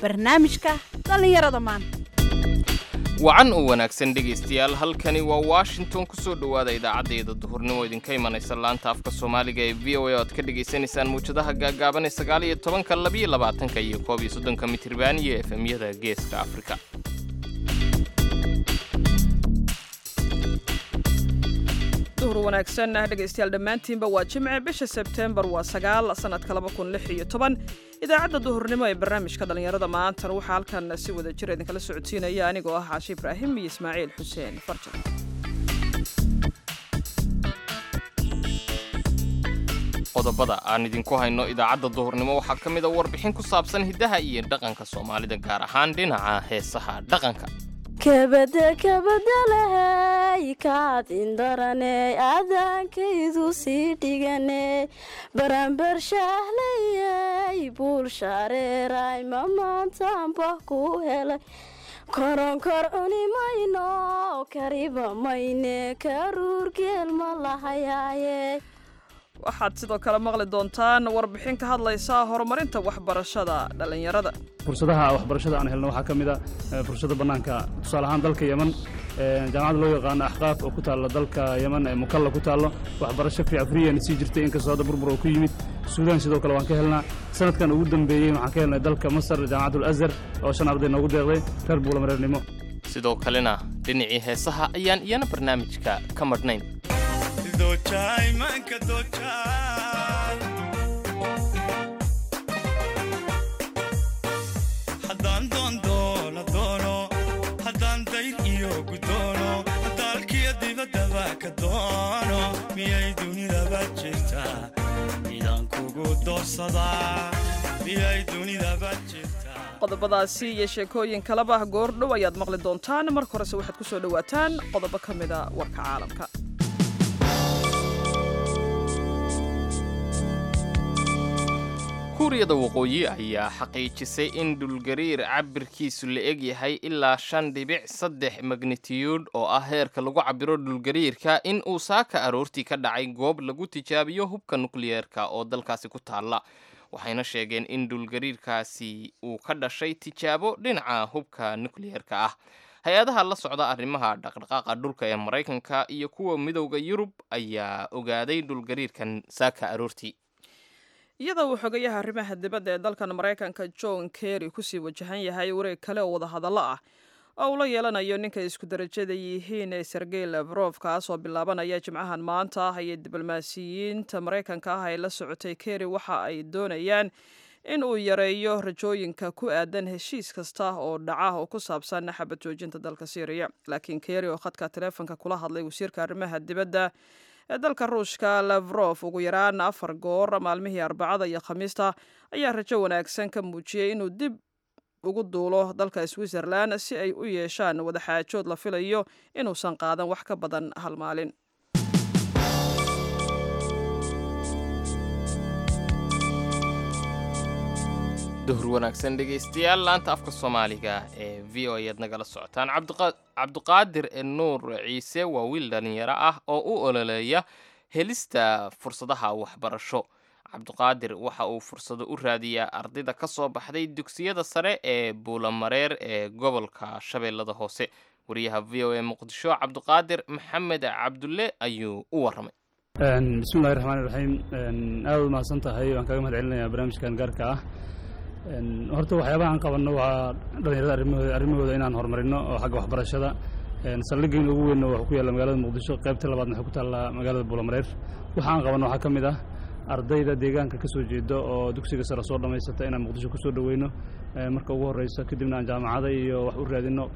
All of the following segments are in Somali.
barnaamijka dhallinyarada maanta wacan oo wanaagsan dhegaystayaal halkani waa washington ku soo dhowaada idaacaddeeda duhurnimo idinka imanaysa laanta afka soomaaliga ee v o a oad ka dhegaysanaysaan mawjadaha gaagaaban ee sagaal iyo tobanka labiyo labaatanka iyo koob iyo soddonka mitriban iyo efemyada geeska afrika duhur wanaagsan dhegaystayaal dhammaantiinba waa jimce bisha sebteembar waa sagaal sanadka laba kun lix iyo toban idaacadda duhurnimo ee barnaamijka dhallinyarada maantana waxaa halkan si wada jir idinkala socodsiinaya anigoo ah caashi ibraahim iyo ismaaciil xuseen farjan qodobada aan idinku hayno idaacadda duhurnimo waxaa ka mid a warbixin ku saabsan hiddaha iyo dhaqanka soomaalida gaar ahaan dhinaca heesaha dhaqanka kabada kabadalahay kaad indaraney aadaankaydu sii dhiganey baranbar shaahleyay buul shaareeray ma maantaanba ku helay koronkor cuni mayno kariba mayne karuur geel ma lahayaaye waxaad sidoo kale maqli doontaan warbixin ka hadlaysa horumarinta waxbarashada dhallinyarada fursadaha waxbarashada aan helno waxaa ka mid a fursada bannaanka tusaale ahaan dalka yeman jaamacadda loo yaqaano axqaaf oo ku taalla dalka yeman ee mukalla ku taallo waxbarasho fiic friyana sii jirtay inkastoo hadda burbur oo ku yimid suudaan sidoo kale waan ka helnaa sanadkan ugu dambeeyey waxaan ka helnay dalka masar jaamacatul azhar oo shan arday noogu deeqday reer buulamareernimo sidoo kalena dhinacii heesaha ayaan iyana barnaamijka ka madhnayn haddaan doondoola doono haddaan dayr iyo gudoono daalkiyo dibaddaba ka doono miyay dunidaba jirtaa midaan kugu doorsadaa miyay dunidaba jirtaa qodobadaasi iyo sheekooyin kaleba goordhow ayaad maqli doontaan marka horese waxaad ku soo dhowaataan qodobo ka mida warka caalamka kuuriyada waqooyi ayaa xaqiijisay in dhulgariir cabirkiisu la eg yahay ilaa shan dhibic saddex magnitiyuud oo ah heerka lagu cabiro dhulgariirka in uu saaka aroortii ka dhacay goob lagu tijaabiyo hubka nukliyeerka oo dalkaasi ku taalla waxayna sheegeen in dhulgariirkaasi uu ka dhashay tijaabo dhinaca hubka nukliyeerka ah hay-adaha la socda arrimaha dhaqdhaqaaqa dhulka ee maraykanka iyo kuwa midowda yurub ayaa ogaaday dhulgariirkan saaka aroortii iyadoo uu xogayaha arrimaha dibadda ee dalkan maraykanka john kerry kusii wajahan yahay wareeg kale oo wadahadallo ah oo uu la yeelanayo ninka isku darajada yihiin ee sergey lafrof kaasoo bilaabanaya jimcahan maanta ah iyo diblomaasiyiinta maraykanka ah ee la socotay kerry waxa ay doonayaan in uu yareeyo rajooyinka ku aadan heshiis kasta oo dhaca oo ku saabsan xabad joojinta dalka syriya laakiin kerry oo khadka taleefonka kula hadlay wasiirka arrimaha dibadda ee dalka ruushka lafrof ugu yaraan afar goor maalmihii arbacada iyo khamiista ayaa rajo wanaagsan ka muujiyey inuu dib ugu duulo dalka switzerland si ay u yeeshaan wadaxaajood la filayo inuusan qaadan wax ka badan hal maalin duhur wanaagsan dhegaystayaal laanta afka soomaaliga ee v o ayaad nagala socotaan cabdiqaadir nuur ciise waa wiil dhallinyaro ah oo u ololeeya helista fursadaha waxbarasho cabdiqaadir waxa uu fursado u raadiyaa ardayda ka soo baxday dugsiyada sare ee buulamareer ee gobolka shabeellada hoose wariyaha v o e muqdisho cabdiqaadir maxamed cabdulle ayuu u waramay bismillahi raxmaani raxiim aad u mahadsan tahay waan kaga mahad celinayaa barnaamijkan gaarka ah horta waxyaabaha aan qabanno waa dhallinyarada arrimahooda arrimahooda inaan horumarino oo xagga waxbarashada saldhiggeena ugu weynna wuxuu ku yaalla magaalada muqdisho qaybta labaadna waxay ku taallaa magaalada buulamareer waxa aan qabanno waxaa ka mid ah ardayda deegaanka ka soo jeeda oo dugsiga sare soo dhammaysata inaan muqdisho ku soo dhoweyno marka ugu horreysa kadibna aan jaamacada iyo wax u raadinno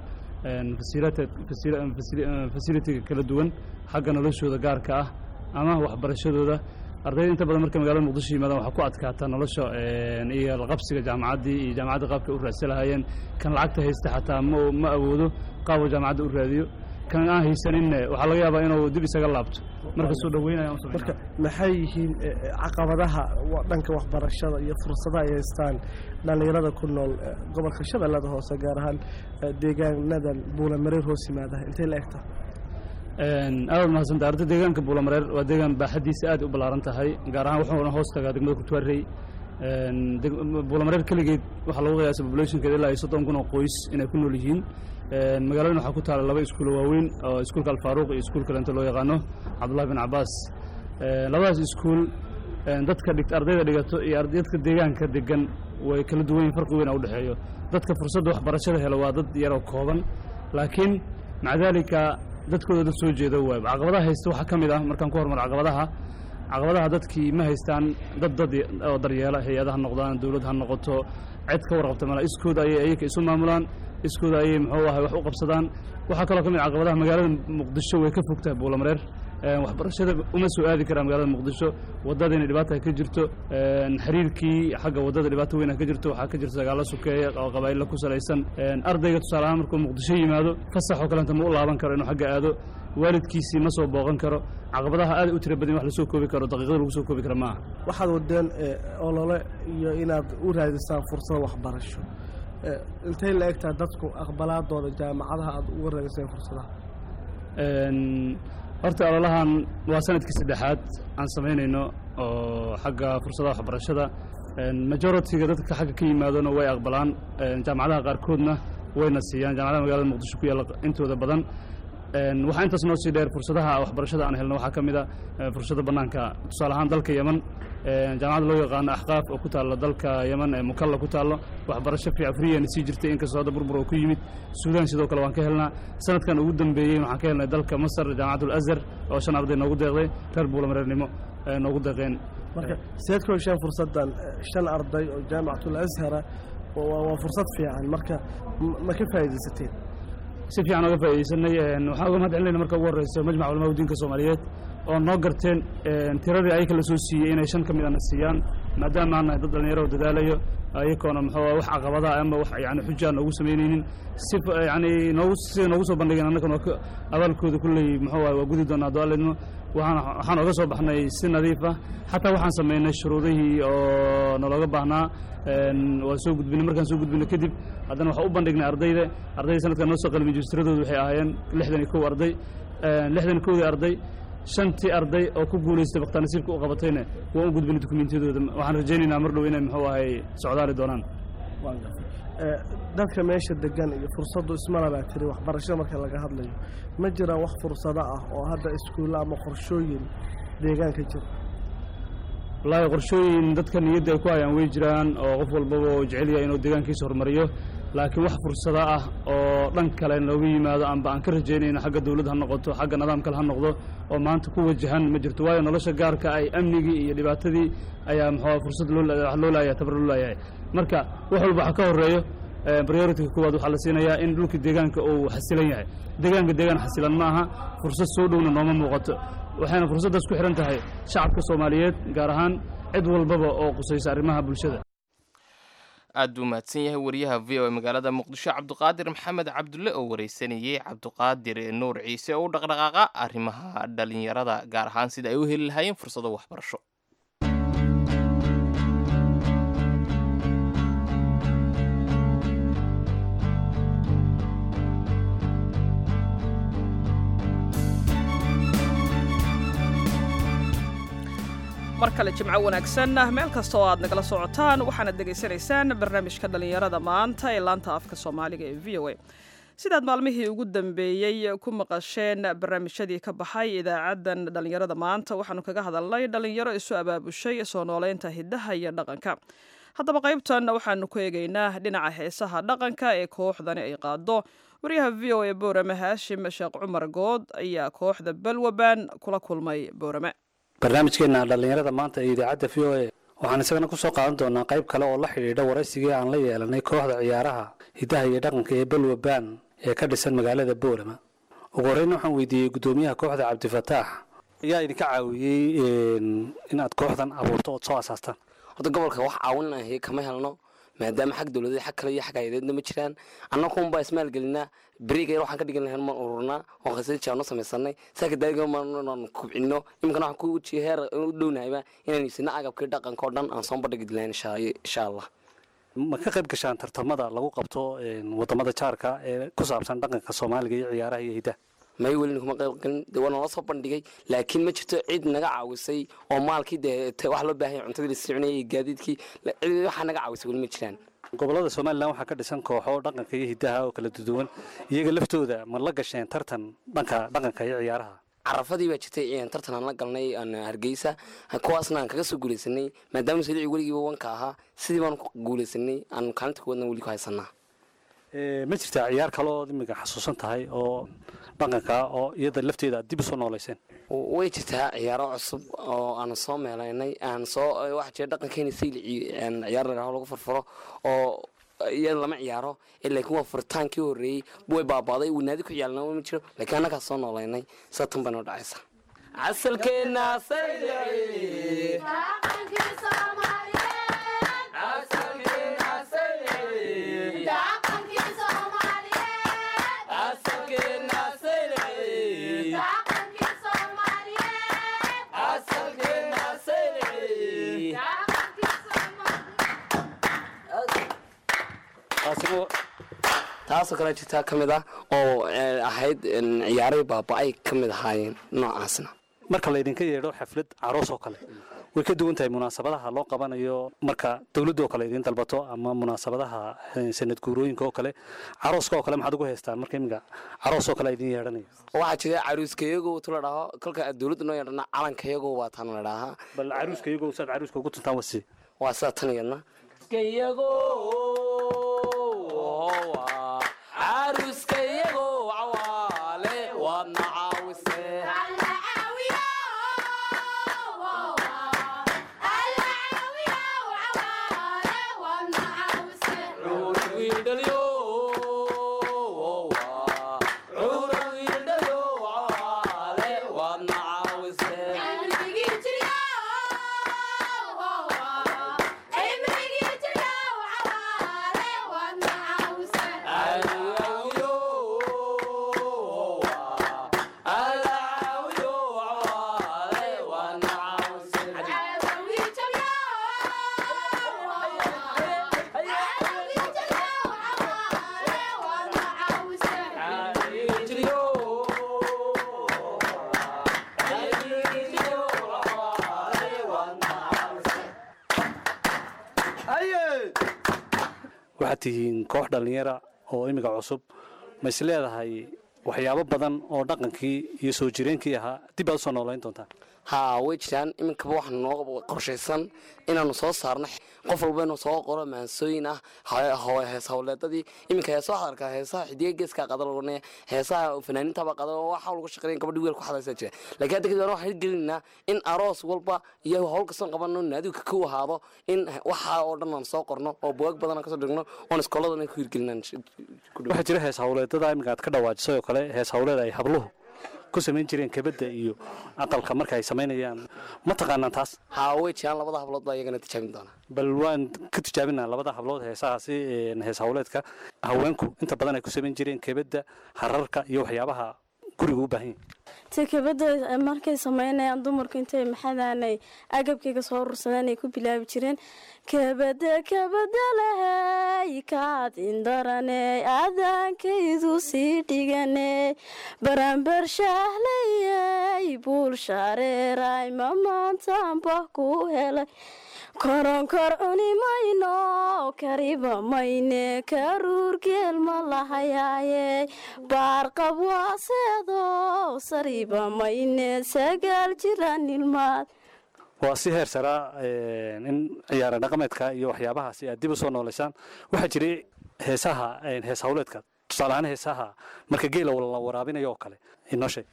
fasilitiga kala duwan xagga noloshooda gaarka ah ama waxbarashadooda ardayda inta badan markay magaalada muqdisho yimaadaan waxaa ku adkaata nolosha iyo laqabsiga jaamacaddii iyo jaamacadda qaabka u raadsan lahaayeen kan lacagta haysta xataa ma ma awoodo qaabuu jaamacadda u raadiyo kan aan haysaninne waxaa laga yaabaa inuu dib isaga laabto marka soo dhaweynaya marka maxay yihiin caqabadaha dhanka waxbarashada iyo fursadaha ay haystaan dhallinyarada ku nool gobolka shabeellada hoose gaar ahaan deegaanadan buulamareer hoos yimaada intay la egta aad mahadsanta arda deegaanka buulamareer waa deegaan baaxadiisa aad u ballaaran tahay gaar ahaan wuxuuna hoos tagaa degmada kurtuwaarey Een, deg- buulamareer keligeed waxaa lagu qiyaasay populationkeeda ilaa iyo soddon kun oo qoys inay ku nool yihiin Een, magaaladan waxaa ku taala laba iskuulo waaweyn oo iskuulka alfaaruuq iyo iskuul kalenta loo yaqaano cabdullahi bin cabaas Een, labadaas iskuul een, dadka dhigt ardayda dhigato iyo arday- dadka deegaanka degan way kala duwan yihin farqi weyn a u dhexeeyo dadka fursadda waxbarashada helo waa dad yaroo kooban laakiin maca daalika dadkooda dad soo jeeda waay caqabadaha haysta waxaa ka mid ah markaan ku hormar caqabadaha caqabadaha dadkii ma haystaan dad dad oo daryeela hay-ada ha noqdaan dowlad ha noqoto cid ka warqabta mala iskooda ayay ayaka isu maamulaan iskooda ayay muxuu ahay wax u qabsadaan waxaa kaloo ka mid ah caqabadaha magaalada muqdisho way ka fog tahay buulamareer Een, waxbarashada uma soo aadi karaan magaalada muqdisho wadada inay dhibaata ka jirto een, xiriirkii xagga wadada dhibaato weyn ka jirto waxaa ka jirta dagaalo sukeeya oo qabaa'illa ku salaysan Een, ardayga tusaale ahaan markuu muqdisho yimaado fasax oo kalenta ma u laaban karo inuu xagga aado waalidkiisii ma soo booqan karo caqabadaha aad u tira badan wax lasoo koobi karo daqiiqada lagu soo koobi kara maaha waxaad wadeen eh, olole iyo inaad u raadisaan fursado waxbarasho Eh, intay la egtaa dadku aqbalaadooda jaamacadaha aad uga raadiseen fursadaha Een, horta ololahan waa sanadkii saddexaad aan samaynayno oo xagga fursadaha waxbarashada Een, majority-ga dadka xagga ka yimaadona way aqbalaan Een, jaamacadaha qaarkoodna wayna siiyaan jaamacadaha magaalada muqdisho ku yaalla intooda badan Een, waxaa intaas noo sii dheer fursadaha waxbarashada aan helno waxaa ka mid a eh, fursada bannaanka tusaale ahaan dalka yeman Een, jaamacadda loo yaqaano axqaaf oo ku taalla dalka yeman ee mukalla ku taallo waxbarasho fiican friyana sii jirtay inkastoo hadda burbur oo ku yimid suudaan sidoo kale waan ka helnaa sanadkan ugu dambeeyey waxaan ka helnay dalka masar jaamacatul azhar oo shan arday noogu deeqday reer buulamareernimo ee noogu deeqeen marka sideed ku hesheen fursaddan eh, shan arday oo jaamacatul ashara waa waa fursad fiican marka ma- ma ka faa'iidaysateen si fiican oga faa'iidaysanay Een, waxaan uga mahad celinayna marka ugu horreysa majmac culamaa diinka soomaaliyeed oo noo garteen een, tiradii ayaka la soo siiyey inay shan ka mid ana siiyaan maadaama aan nahay dad dhallinyaro oo dadaalayo ayakoona muxuu ah wax caqabadaha ama wax yani xujaa noogu samaynaynin si fa- yani noogu sida noogu soo bandhigeen annagana waa ka- abaalkooda kulley muxuu ah waa gudi doonaa doalidmo waxaan waxaan oga soo baxnay si nadiif ah xataa waxaan samaynay shuruudihii oo nalooga baahnaa Een, waan soo gudbinay markaan soo gudbinay kadib haddana waxaan u bandhignay ardayda ardayda sanadkan noo soo qalmi jistiradoodu waxay ahaayeen lixdan iyo kow arday Een, lixdan iyo kowdii arday shantii arday oo ku guulaystay baktaa nasiibka u qabatayna waan u gudbinay dukumentiyadooda waxaan rajaynaynaa mar dhow inay muxuu ahay socdaali doonaan waan gartay Eh, dadka meesha degan iyo fursaddu ismala baa tiri waxbarashada marka laga hadlayo ma jiraan wax fursado ah oo hadda iskuulla ama qorshooyin deegaanka jira wallaahi qorshooyin dadka niyadda ay ku hayaan way jiraan oo qof walbaba oo jecel yahay inuu deegaankiisa horumariyo laakiin wax fursado ah oo dhan kale nooga yimaado amba aan ka rajaynayno xagga dawlad ha noqoto xagga nidaam kale ha noqdo oo maanta ku wajahan ma jirto waayo nolosha gaarka ay amnigii iyo dhibaatadii ayaa muxuu fursad loo wax loo laayahay tabar loo laayahay marka wax walba waxa ka horeeyo priority-ga koowaad waxaa la siinayaa in dhulka deegaanka uu xasilan yahay deegaanka deegaan xasilan ma aha fursad soo dhowna nooma muuqato waxayna fursaddaas ku xidhan tahay shacabka soomaaliyeed gaar ahaan cid walbaba oo qusaysa arrimaha bulshada aad buu mahadsan yahay wariyaha v o e magaalada muqdisho cabdiqaadir maxamed cabdulle oo wareysanayey cabdiqaadir nuur ciise oo u dhaqdhaqaaqa arrimaha dhalinyarada gaar ahaan sida ay u heli lahaayeen fursado waxbarasho mar kale jimco wanaagsan meel kasta oo aad nagala socotaan waxaanad dhegaysanaysaan barnaamijka dhallinyarada maanta ee laanta afka soomaaliga ee v o a sidaad maalmihii ugu dambeeyey ku maqasheen barnaamijyadii ka baxay idaacaddan dhallinyarada maanta waxaanu kaga hadalnay dhallinyaro isu abaabushay soo nooleynta hiddaha iyo dhaqanka haddaba qaybtan waxaanu ku eegaynaa dhinaca heesaha dhaqanka ee kooxdani ay qaado waryaha v o a boorame haashim sheekh cumar good ayaa kooxda balwaban kula kulmay boorame barnaamijkeena dhallinyarada maanta ee idaacadda v o a waxaan isagana ku soo qaadan doonaa qayb kale oo la xidhiidha waraysigii aan la yeelanay kooxda ciyaaraha hiddaha iyo dhaqanka ee balwaban ee ka dhisan magaalada boorama ugu horreyn waxaan weydiiyey guddoomiyaha kooxda cabdifataax ayaa idinka caawiyey inaad kooxdan abuurto ood soo asaastaan horta gobolka wax caawinah kama helno maadaama xag dowladeed xag kale iyo xag hay-adeedna ma jiraan annagunbaa ismaalgelinaa beriga yar waxaan ka dhigan lahayn maan ururnaa oo khasajaan u samaysanay saaka daadiga maan kubcino iminkana waxaan ku ujiya heer u dhownahayba inaan iibsano agabkii dhaqanka oo dhan aan soo bandhigi lahayn insha allah ma ka qayb gashaan tartamada lagu qabto wadamada jaarka ee ku saabsan dhaqanka soomaaliga iyo ciyaaraha iyo hiddaha may welina kuma qayb galin dee waa nala soo bandhigay laakiin ma jirto cid naga caawisay oo maalkii dee te- wax loo baahan yahay cuntadii la soconayay iyo gaadiidkii la- cid waxaa naga caawisay weli ma jiraan gobolada somalilan waxaa ka dhisan kooxo dhaqanka iyo hidaha oo kala duwan iyaga laftooda ma la gasheen tartan dhanka dhaqanka iyo ciyaaraha carafadii baa jirtay een, tartan aan la galnay aan hargeysa kuwaasna aan kaga soo guuleysanay maadaama saliici weligiiba wanka ahaa sidii baan ku guuleysanay aan kaalinta kuwadna weli ku haysanaa Ee, ma jirtaa ciyaar kale ood imika xasuusan tahay oo dhaqanka oo iyada lafteeda aad dib u soo nooleyseen way jirtaa ciyaaro cusub oo aan soo meelaynay aan soo waxa jira dhaqankeena saylici een, ciyaar la yidhahdo lagu farfaro oo iyada lama ciyaaro ee laakiin waa furitaankii horreeyey way baabaaday uu naadi ku ciyaalna ma jiro laakiin annagaa soo noolaynay saa tan bay noo dhacaysa casalkeena saylici taasina taasoo kale jirtaa ka mid ah oo eh, ahayd een, ciyaaray baaba-ay ka mid ahaayeen noocaasna marka laydinka yeedho xaflad caroos oo kale way ka duwan tahay munaasabadaha loo qabanayo marka dowladda oo kale idiin dalbato ama munaasabadaha eh, sanad guurooyinka oo kale carooska oo kale maxaad ugu haystaan marka iminka caroos oo kale idiin yeedhanayo waxaa jira caruuskayago tu la dhaho kolka dowladda noo yeedhana calankayago waa taan la dhahaa bal caruuska iyagoo saad caruuska ugu tuntaan wasi waa sidaa tan iyadna caruuskayago cawaale waadna caawise waxaad tihiin koox dhallinyara oo iminka cusub ma is leedahay waxyaabo badan oo dhaqankii iyo soo jireenkii ahaa dib aad u soo noolayn doontaan haa way jiraan iminkaba waxaa noo qorshaysan inaanu soo saarno qof walba inuu soo qoro maansooyin ah ha- ho- hees howleedadii iminka heesa waxaad arkaa heesaha xidiga geeska qada lagunaya heesaha fanaaniintaba qada oo waxa lagu shaqeynaya gabadhi weel ku hadlaysa jira laakiin hadda kadib waxaan hirgelinaynaa in aroos walba iyo howl kastoon qabano naadiga ku ahaado in waxa oo dhan aan soo qorno oo bugaag badan aan kasoo dhigno oon iskooladana ku hirgelinaan waxaa jira hees hawleedada iminka aad ka dhawaajisay oo kale hees hawleed ay habluhu ku samayn jireen kabadda iyo aqalka marka ay samaynayaan ma taqaanaan taas haa way jiraan labada hablood baa iyagana tijaabin doona bal waan ka tijaabinaa labada hablood heesahaasi een, hees hawleedka haweenku inta badan ay ku samayn jireen kabadda hararka iyo waxyaabaha guriga u baahan yahay tikabada markay sameynayaan dumarku intay maxadaanay agabkayga soo urursadeen ay ku bilaabi jireen kabada kabada lahay kaad indarane aadaankaydu sii dhigane baranbar shahlayay buul shareeray ma maantaanba ku helay koronkor cuni mayno kariba mayne karuur geel ma lahayaaye baarqab waaseedo sariba mayne sagaal jiraan ilmaad waa si heer saraa een, in ciyaara dhaqameedka iyo waxyaabahaasi aad dib u soo nooleysaan waxaa jiray heesaha een, hees hawleedka tusaale ahaan heesaha marka geela la waraabinayo oo kale inoo sheeg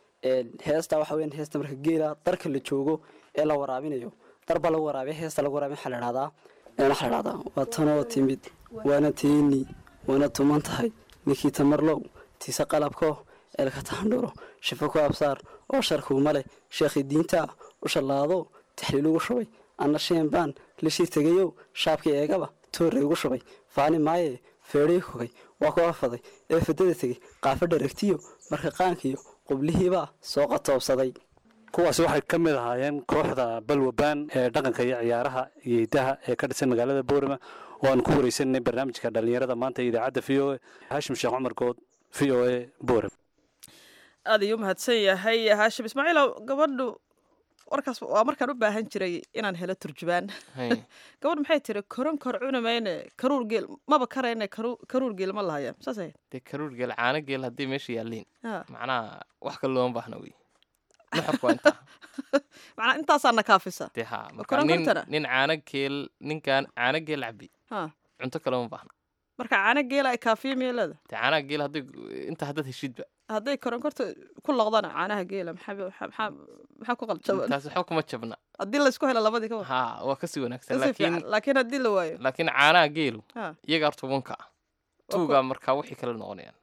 heesta waxa weyan heesta marka geela darka la joogo ee la waraabinayo dar baa lagu waraabiya heesta lagu waraabiya waxaa la dhahdaa een waxaa la dhahdaa waa tanoo timid waana teeni waana tuman tahay ninkii tamarlow tiise qalabko eelka tahandhuro shifo ku absaar oo sharkuuma leh sheekhi diinta ah u shallaado taxliil ugu shubay anna sheenbaan lishii tegayow shaabkii eegaba toorre ugu shubay faani maaye feedhii kogay waa ku afaday ee fadada tegey qaafa dharagtiyo marka qaankiyo qublihiibaa soo qatoobsaday kuwaasi waxay ka mid ahaayeen kooxda balwabaan ee dhaqanka iyo ciyaaraha iyo hidaha ee ka dhisan magaalada boorama oo aan ku wareysanay barnaamijka dhallinyarada maanta ee idaacadda v o a haashim sheekh cumar good v o a boorama aad ayuu umahadsan yahay haashim ismaaciilow gabadhu warkaas waa markaan u baahan jiray inaan helo turjubaan Hay. gabadh maxay tiri koron kor cunamayne karuur geel maba karayne karu- karuur geel ma lahaya saas ahayd dee karuur geel caano geel haddii meesha yaalliin Ha. macnaha wax kale looma baahna wey nuxurku waa intaa macnaa intaasaa na kaafisa dee ha marka koron nin kortana? nin caano geel ninkaan caano geel cabi Ha. cunto kale uma baahna marka caano geela ay kaafiya miya leeda dee caanaha geel hadday inta haddaad heshidba hadday koronkorta ku loqdana caanaha geela maxaa maxaa- maxaa maxaa ku qaljaban taasi waxba kuma jabna haddii laysku helo labadii ka war ha waa kasii wanaagsan Kasii laakiin fiican. laakiin haddii la waayo laakiin caanaha geelu Ha. iyaga horta wanka ah tuugaa markaa wixii kale noqonayaan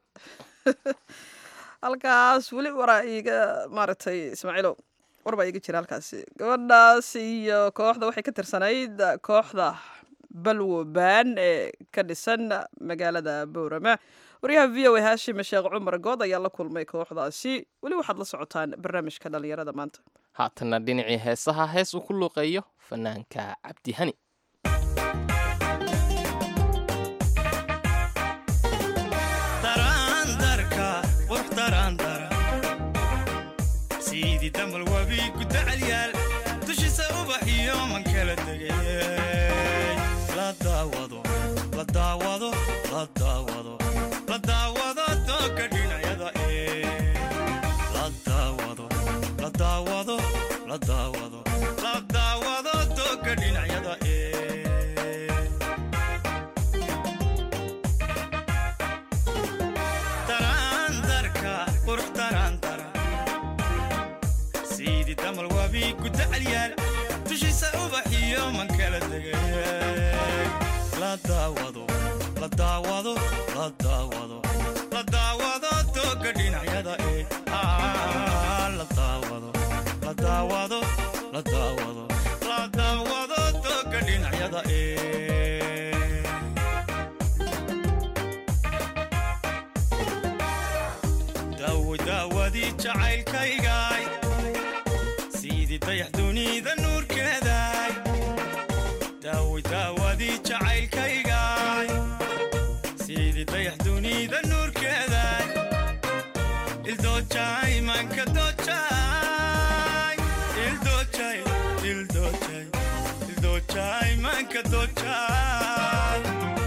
halkaas weli waraa iiga maaragtay ismaaciilow war baa iiga jira halkaasi gabadhaas iyo kooxda waxay ka tirsanayd kooxda balwo baan ee ka dhisan magaalada bowrama waryaha v o a haashim sheekh cumar good ayaa la kulmay kooxdaasi weli waxaad la socotaan barnaamijka dhalinyarada maanta haatanna dhinacii heesaha hees uu ku luuqeeyo fanaanka cabdihani daraandarka qurux daraandara sidii damal wabi gudacalyaal dushiisa ubax iyo man kala degay la daawado la daawado la daawado la daawado dooga dhinacyada ee la daawado la daawado la daawado la daawado dooga dhinacyada ee daraandarka qurux daraandara sidii damal wabi gudacalyaal dushiisa ubax iyo man kala degay la daawado la daawado la daawado la daawado dooga dhinacyada ee Ah, la daawado la daawado la daawado la daawado dooga dhinacyada ee daawo daawadii jacaylkaygaay sidii dayax dunida nuurkeedaay daawo daawadii jacaylkaygaay sidii dayax dunida nuurkeedaay ildoojay manka doojay ildoojay ildoojay ildoojay manka doojay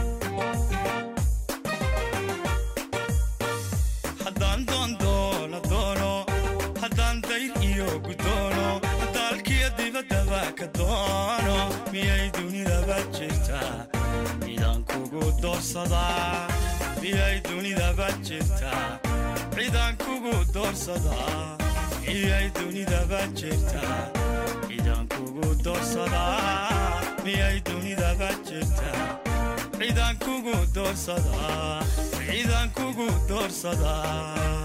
haddaan doondoono doono haddaan dayr iyo gudoono daalkiyo dibaddaba ka doono miyay dunidaba jirtaa cidaan kugu doorsadaa miyay dunidaba jirtaa cidaan kugu doorsadaa miyay dunidaba jirtaa cidaan kugu doorsadaa miyay dunidaba jirtaa cidaan kugu doorsadaa cidaan kugu doorsadaa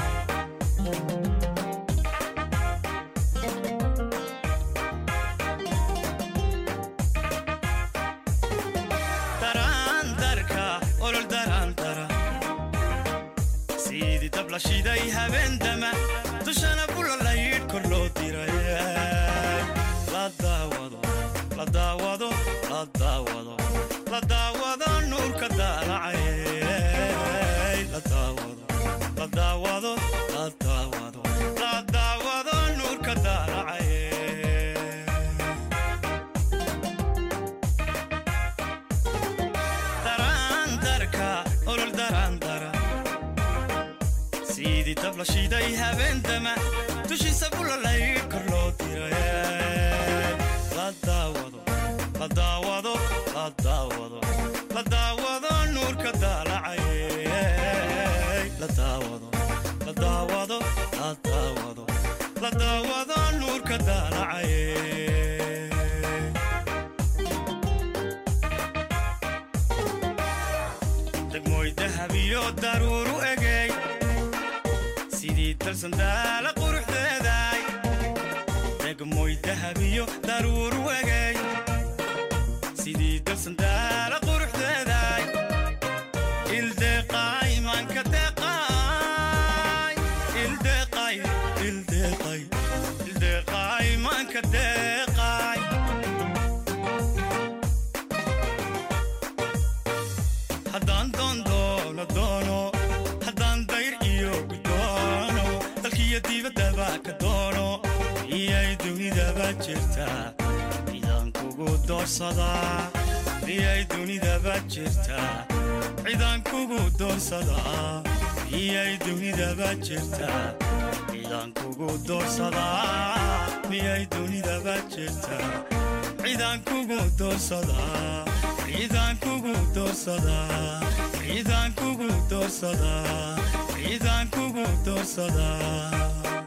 daraandarka olol daraandara sidii dab la shiday habeendama dushana bulalayidh kor loo diray la daawado la daawado la daawado la daawado nuurka daalacay la daawado la daawado la daawado la daawado nuurka daalacay daraandarka olol daraandara sidii dab la shiday habeendama dushiisa bulalayidh kor loo diray la daawado la daawado la daawado la daawado nuurka daalacay la daawado la daawado la daawado la daawado nuurka daalacay degmooy dahab iyo daruuru egey sidii dalsandaala quruxdeedaay degmooy dahab iyo daruuru egey sidii dalsandaala quruxdeedaay ildeeqaay maanka deeqaay ildeeqaay ildeeqaay ildeeqaay maanka deeqaay haddaan doondoono doono haddaan dayr iyo gudoono ka doono miyay dunidaba jirtaa cidaan kugu doorsadaa miyay dunidaba jirtaa cidaan kugu doorsadaa miyay dunidaba jirtaa cidaan kugu doorsadaa miyay dunidaba jirtaa cidaan kugu doorsadaa cidaan kugu doorsadaa cidaan kugu doorsadaa cidaan kugu doorsadaa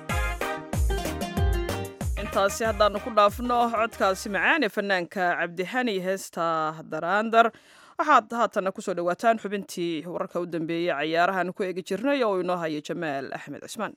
intaasi haddaannu ku dhaafno codkaasi macaane fanaanka cabdihani heesta daraandar waxaad haatana kusoo dhowaataan xubintii wararka u dambeeyey cayaarahan ku eegi jirnay oo inoo haya jamaal axmed cismaan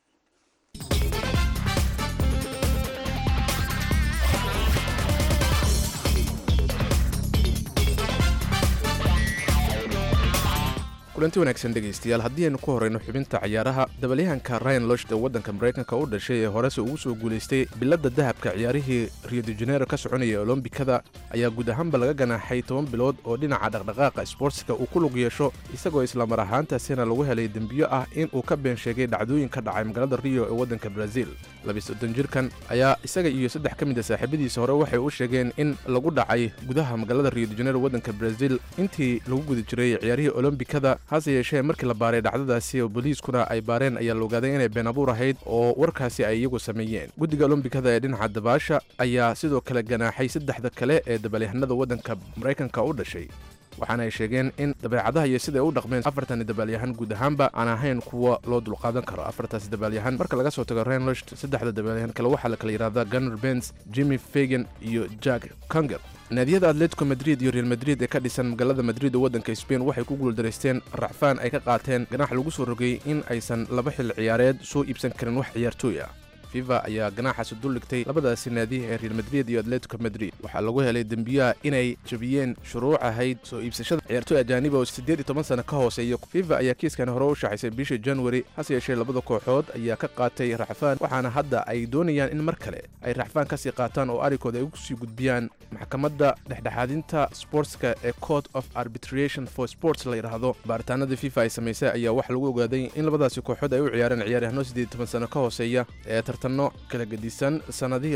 kulanti wanaagsan dhegaystayaal haddii aynu ku horrayno xubinta cayaaraha dabalyahanka ryan loshd ee waddanka maraykanka u dhashay ee horese ugu soo guulaystay biladda dahabka ciyaarihii rio de janeiro ka soconaya olombikada ayaa guud ahaanba laga ganaaxay toban bilood oo dhinaca dhaqdhaqaaqa sboortska uu ku lug yeesho isagoo islamar ahaantaasina lagu helay dembiyo ah in uu ka been sheegay dhacdooyin ka dhacay magaalada rio ee waddanka brazil labisoddon jirkan ayaa isaga iyo saddex ka mid a saaxiibadiisa hore waxay u sheegeen in lagu dhacay gudaha magaalada rio de janeiro waddanka brazil intii lagu guda jiray ciyaarihii olombikada hase yeeshee markii la baaray dhacdadaasi oo booliiskuna ay baareen ayaa la ogaaday inay been abuur ahayd oo warkaasi ay iyagu sameeyeen guddiga olombikada ee dhinaca dabaasha ayaa sidoo kale ganaaxay saddexda kale ee dabalyahanada waddanka maraykanka u dhashay waxaana ay sheegeen in dabeecadaha iyo siday u dhaqmeen afartani dabaalyahan guud ahaanba aan ahayn kuwa loo dulqaadan karo afartaasi dabaalyahan marka laga soo tago renlost saddexda dabaalyahan kale waxaa la kala yidhahdaa gunner bens jimmy fagan iyo jack conger naadiyada atletico madrid iyo real madrid ee ka dhisan magaalada madrid oo waddanka sbain waxay ku guuldaraysteen racfaan ay ka qaateen ganax lagu soo rogay in aysan laba xil ciyaareed soo iibsan karin wax ciyaartooy ah fifa ayaa ganaaxaasi duldhigtay labadaasi naadi ee real madrid iyo atletico madrid waxaa lagu helay dembiyaha inay jabiyeen shuruuc ahayd soo iibsashada ciyaartooy ajaaniba oo siddeed iyo toban sano ka hooseeya fifa ayaa kiiskan hore u shaxaysay bishii januari hase yeeshee labada kooxood ayaa ka qaatay raxfaan waxaana hadda ay doonayaan in mar kale ay raxfaan kasii qaataan oo arrinkooda ay ugu sii gudbiyaan maxkamadda dhexdhexaadinta sportska ee court of arbitration for sports la yidhaahdo baaritaanada fifa ay samaysay ayaa waxaa lagu ogaaday in labadaasi kooxood ay u ciyaareen ciyaaryahanno siddeed iyo toban sano ka hooseeya ee tartanno kala gedisan sannadihii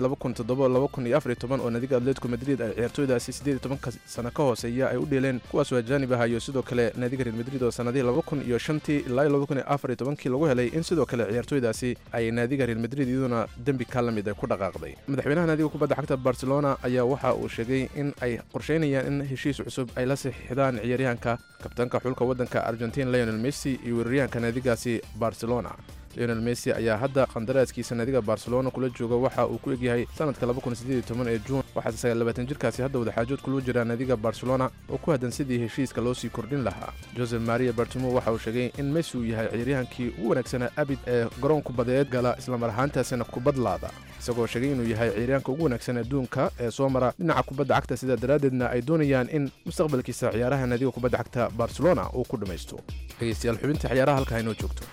oo nadiga atletico madrid ay ciyaartooydaasi siddeed iyo tobanka sano ka hooseeya ay u dheeleen kuwaasoo ajaanib aha iyo sidoo kale naadiga real madrid oo sannadihii laba kun iyo shantii ilaa laba kun iyo afar iyo tobankii lagu helay in sidoo kale ciyaartooydaasi ay naadiga real madrid iyaduna dembi ka la mid ay ku dhaqaaqday madaxweynaha naadiga kubadda cagta barcelona ayaa waxa uu sheegay in ay qorshaynayaan in heshiis cusub ay la saxiixdaan ciyaaryahanka kabtaanka xulka waddanka argentin leonel messi iyo weeraryahanka naadigaasi barcelona leonel messi ayaa hadda qandaraaskiisa naadiga barcelona kula jooga waxa uu ku egyahay sanadka ee juun waxaase sagaallabaatan jirkaasi hadda wadaxaajood kula jira naadiga barcelona oo ku haddan sidii heshiiska loo sii kordhin lahaa josef maria bartimo waxa uu sheegay in messi uu yahay ciyaaryahankii ugu wanaagsanaa abid ee garoon kubadeed gala islamar ahaantaasina kubadlaada isagoo sheegay inuu yahay ciyaaryahanka ugu wanaagsan adduunka ee soo mara dhinaca kubadda cagta sidaa daraaddeedna ay doonayaan in mustaqbalkiisa ciyaaraha naadiga kubadda cagta barcelona uu ku dhammaysto dhegeystayaal xubinta ciyaaraha halka haynoo joogto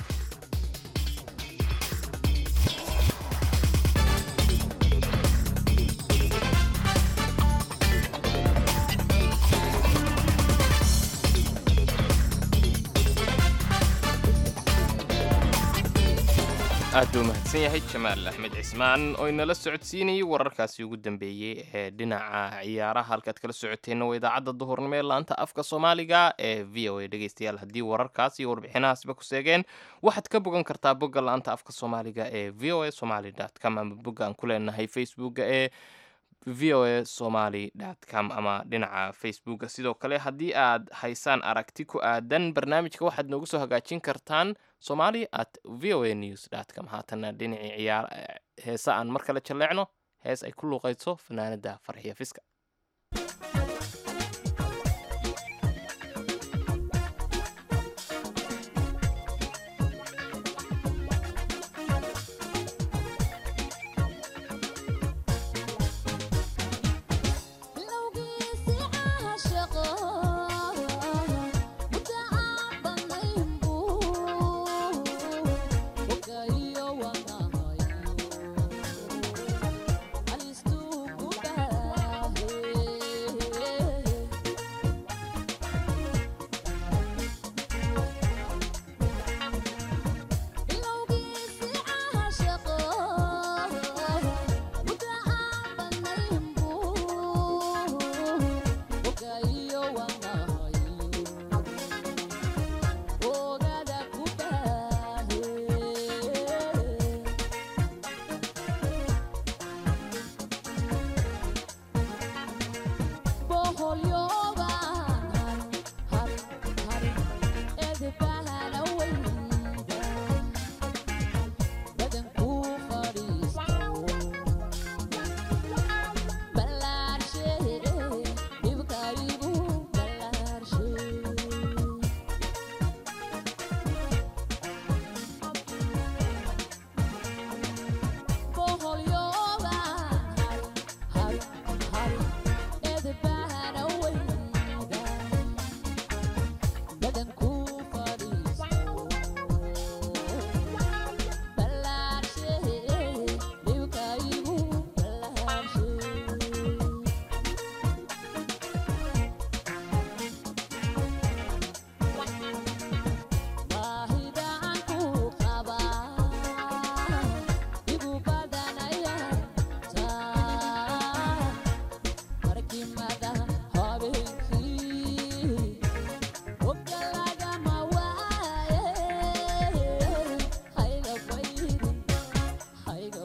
aad buu mahadsan yahay jamaal axmed cismaan oo inala socodsiinayay wararkaasi ugu dambeeyey ee dhinaca ciyaaraha halkaad kala socoteenna waa idaacadda duhurnimo ee laanta afka soomaaliga ee v o a dhegeystayaal haddii wararkaas iyo warbixinahaasba ku seegeen waxaad ka bogan kartaa bogga laanta afka soomaaliga ee v o a somaly com ama bogga aan ku leenahay facebooka ee v o a somaly com ama dhinaca facebooka sidoo kale haddii aad haysaan aragti ku aadan barnaamijka waxaad noogu soo hagaajin kartaan somali at v o a news com haatana dhinacii ciyaar heesa aan mar kale jalleecno hees ay ku luuqayso fanaanada farxiya fiska Alistu kubah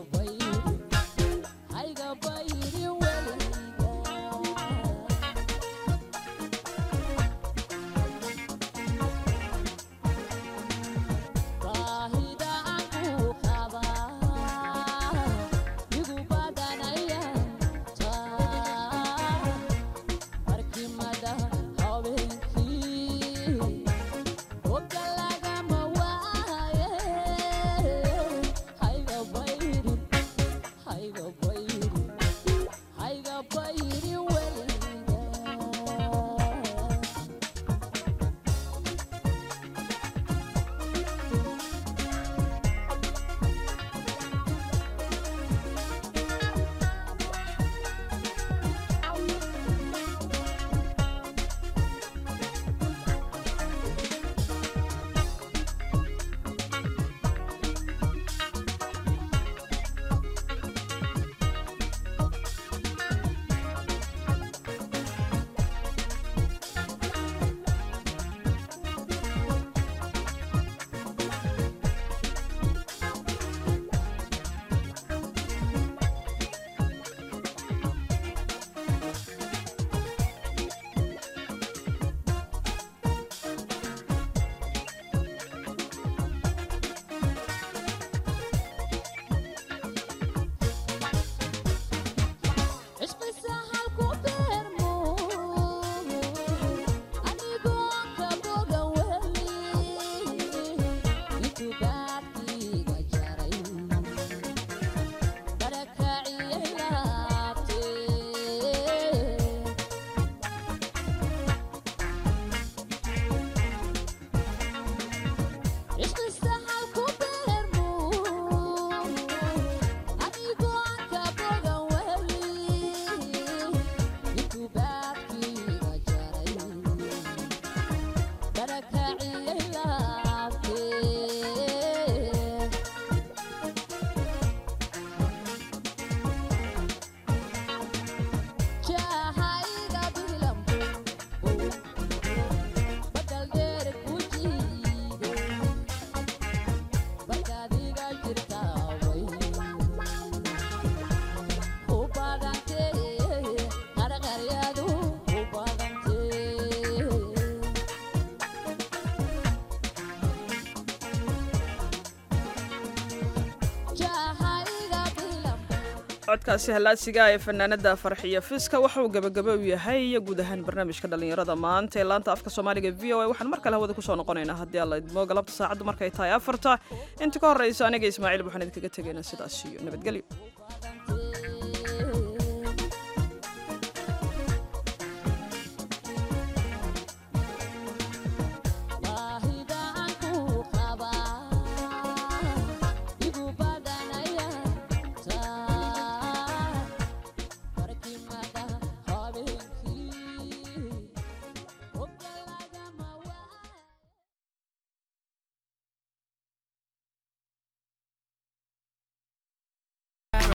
codkaasi hallaadsiga ee fanaanada farxiyo fiska waxa uu gebagaba u yahay guud ahaan barnaamijka dhallinyarada maanta ee laanta afka soomaaliga v o a waxaan mar kale hawada kusoo noqonaynaa haddii alla idmo galabta saacaddu markay tahay afarta inta ka horraysa aniga ismaaciil waxaan idinkaga tegaynaa sidaas iyo nabadgelyo